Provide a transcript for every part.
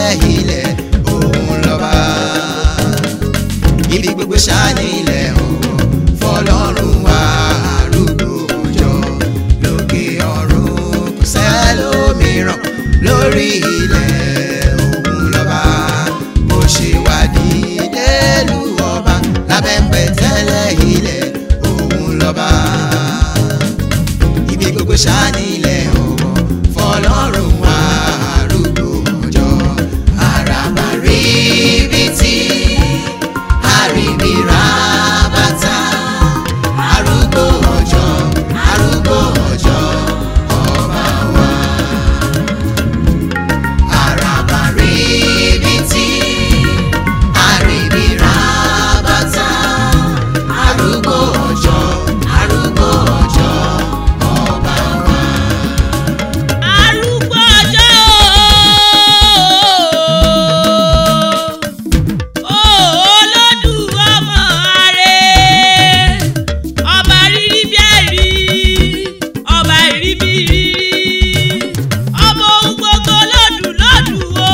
tẹ́lẹ̀ ilẹ̀ òun lọ́ba ibi gbogbo ṣáni ilẹ̀ òun fọlọ́run wá arúgbó ọjọ́ lókè ọ̀run kò sẹ́lómìíràn lórí ilẹ̀ òun lọ́ba bó ṣe wádìí délùú ọba lábẹ́pẹ́ tẹ́lẹ̀ ilẹ̀ òun lọ́ba ibi gbogbo ṣáni ilẹ̀ òun fọlọ́run wá arúgbó ọjọ́ àràbà rí ibi tí àríbìrà bàtà arúgbó ọjọ́ arúgbó ọjọ́ ọba wa. àràbà rí ibi tí àríbìrà bàtà arúgbó ọjọ́ arúgbó ọjọ́ ọba wa. arúgbó ọjọ́ o olódù ọmọ ààrẹ ọba rírí bí ẹ̀rí ọba ìrí bí rírí ọmọ ohun gbogbo lọ́dù lọ́dù o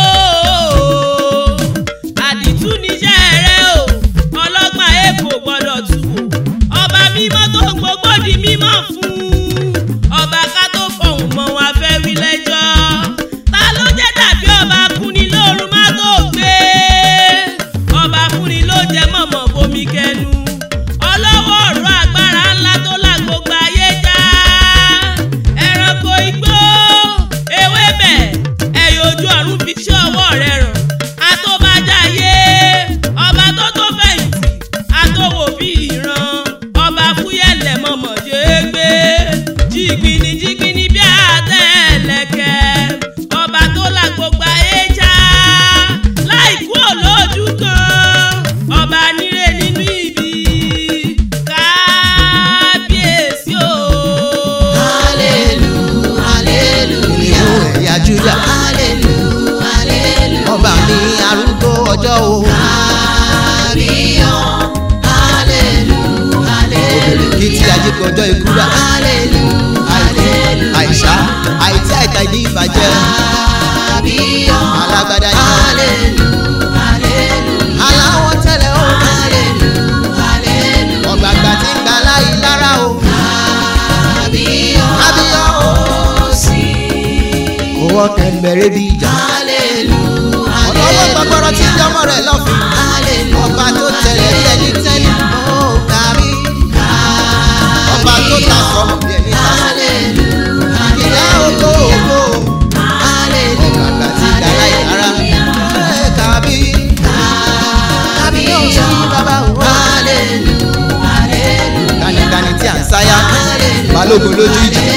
àdìtú níṣẹ́ rẹ o ọlọ́gbọ́n èkó gbọ́dọ̀ tù wò ọba mímọ́ tó ń gbogbo di mímọ́ fún ọba ká tó fọhùn mọ́ wọn afẹ́ wí lẹ́jọ́ ta ló jẹ́ dàbí ọba fúnni lóorun má tó gbé ọba fúnni ló jẹ mọ̀mọ́ bomi kẹnu ọlọ́wọ́ ọ̀rọ̀ agbára ńlá tó la gbogbo ayé já ẹranko igbó ewébẹ̀ ẹ̀yọ̀ ojú ọ̀run fi ṣe ọwọ́ rẹ̀ ràn àtọ́bàjáyé ọba tó tó fẹ̀yìntì àtọwò bí ìran ọba fúyẹ̀lẹ̀ mọ̀mọ́ ṣe é gbé jìgbìnì jìgbìnì bí àtẹ̀lẹ̀kẹ̀ ọba tó la gbogbo ayé já láìkú olójú kan ọba níre nínú ibi kábíyèsí o. hallelujah hallelujah ìlú ẹ̀yà juda hallelujah hallelujah ọba mi arúgbó ọjọ́ o kábíyàn hallelujah hallelujah òbèrèkìtì ajíkọjọ́ ikú rà hallelujah hallelujah àìsá àìtí àìta ìdí ìbàjẹ́ kábíyàn alágbádá yìí hallelujah hallelujah aláwọ̀ tẹ́lẹ̀ o hallelujah hallelujah ọ̀gbàgbà tí ń gbà láyé lára o kábíyàn kábíyàn o owó kẹ̀mbẹ̀rẹ̀ bí ìjà. ọlọ́wọ́ gbọ́gbọ́rọ́ tí jọmọ rẹ̀ lọ́fìn. ọba tó tẹ̀lé bí ẹni tẹ́lẹ̀. ó kárí. ọba tó ta sọ̀rọ̀ bí ẹni ta sọ̀rọ̀. ìyá ògo ògo. ọ̀gbàgbà tí gbàlá ìlara. ẹ kábí. kábí yóò ṣe bàbá òwò. kànìkànì tí à ń sáyà. balógun lójú ìjà.